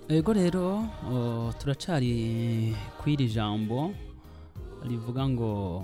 ego rero o, turacari kw'iri jambo rivuga ngo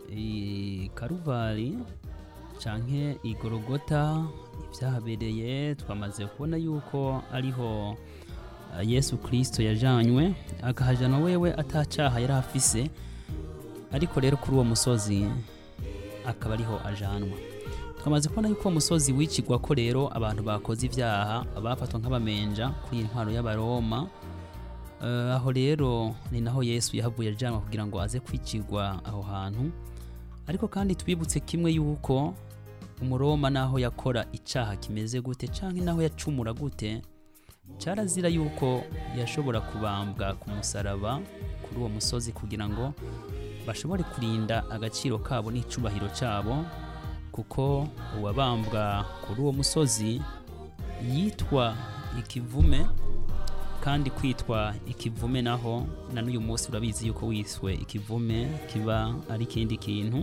i karuvari canke igorogota ivyahabereye twamaze kubona yuko ariho eh, yesu kristo yajanywe akahajana wewe atacaha yari afise ariko rero kuri uwo musozi akaba ariho ajanwa twamaze kubona yuko uwo musozi wicigwa ko rero abantu bakoze ivyaha bafatwa nk'abamenja kuri iyi ntwaro y'abaroma Eh, aho rero ni naho yesu yahavuye ajanwa kugira ngo aze kwicigwa aho hantu ariko kandi twibutse kimwe yuko umuroma naho yakora icaha kimeze gute canke naho yacumura gute carazira yuko yashobora kubambwa ku musaraba kuri uwo musozi kugira ngo bashobore kurinda agaciro kabo n'icubahiro cabo kuko uwabambwa kuri uwo musozi yitwa ikivume kandi kwitwa ikivume naho na n'uyu munsi urabizi yuko wiswe ikivume kiba ari ikindi kintu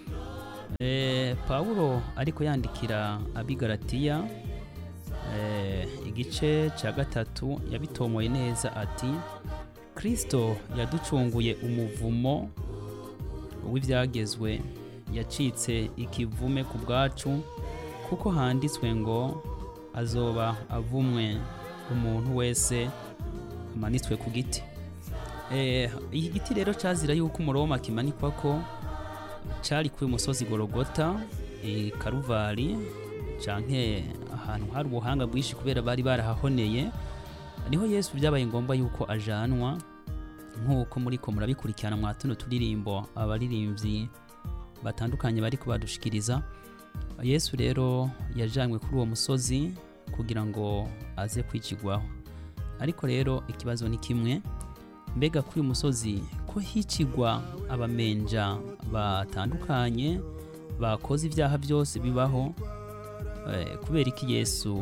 e, pawulo ariko yandikira abigaratiya e, igice cya gatatu yabitomoye neza ati kristo yaducunguye umuvumo w'ibyagezwe yacitse ikivume ku bwacu kuko handitswe ngo azoba avumwe umuntu wese amanitswe ku giti Eh, iki giti rero cazira yuko umuroma kimanikwa ko cari kuri musozi gorogota i karuvari canke ahantu hari ubuhanga bwinshi kubera bari barahahoneye niho yesu byabaye ngombwa yuko ajanwa nk'uko muriko murabikurikirana mwa tuno turirimbo abaririmbyi batandukanye bariko badushikiriza yesu rero yajanywe kuri uwo musozi kugira ngo aze kwicigwaho ariko rero ikibazo ni kimwe mbega kuri uyu musozi ko hicigwa abamenja batandukanye bakoze ibyaha byose bibaho eh, kubera iki yesu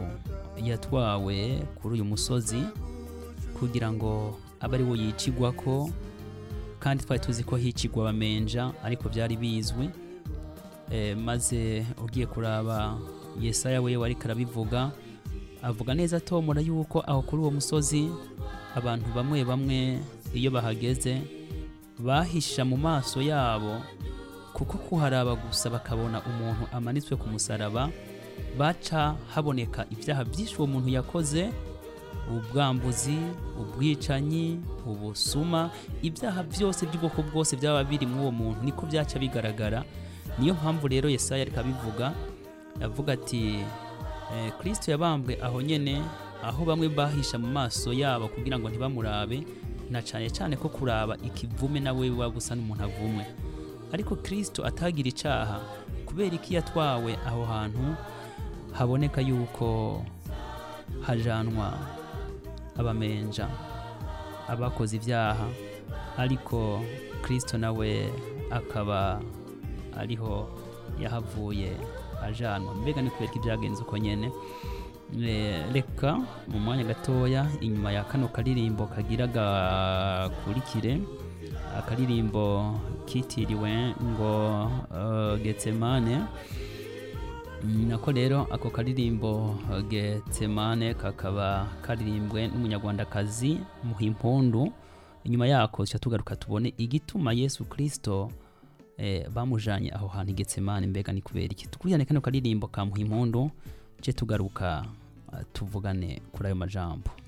yatwawe kuri uyu musozi kugira ngo abe ari wo yicigwa ko kandi twari tuzi ko hicigwa abamenja ariko byari bizwi eh, maze ugiye kuraba yesaya we wariko arabivuga avuga neza atomora yuko aho kuri uwo musozi abantu bamwe bamwe iyo bahageze bahisha mu maso yabo kuko kuharaba gusa bakabona umuntu amanitswe ku musaraba baca haboneka ibyaha byinshi uwo muntu yakoze ubwambuzi ubwicanyi ubusuma ibyaha byose by'ubwoko bwose byaba biri muri uwo muntu niko byaca bigaragara niyo mpamvu rero yesaya ariko abivuga avuga ati eh, kristo yabambwe aho nyene aho bamwe bahisha mu maso yabo kugira ngo ntibamurabe na cyane cyane ko kuraba ikivume nawe waba usa n'umuntu avumwe ariko kristo atagira icaha kubera iki yatwawe aho hantu haboneka yuko hajanwa abamenja abakoze ibyaha ariko kristo nawe akaba ariho yahavuye ajanwa mbega ni kubera ko ibyagenze uko nyene Eh, reka mu mwanya gatoya inyuma ya kano karirimbo kagira gakurikire akaririmbo kitiriwe ngo uh, getsemane Mm, nako rero ako karirimbo uh, getsemane kakaba karirimbwe n'umunyarwandakazi muhimpundu inyuma yako tuca tugaruka tubone igituma yesu kristo eh, bamujanye aho hantu i getsemane mbega ni kubera iki tukurikirane kano karirimbo ka muhimpundu je tugaruka uh, tuvugane kuri ayo majambo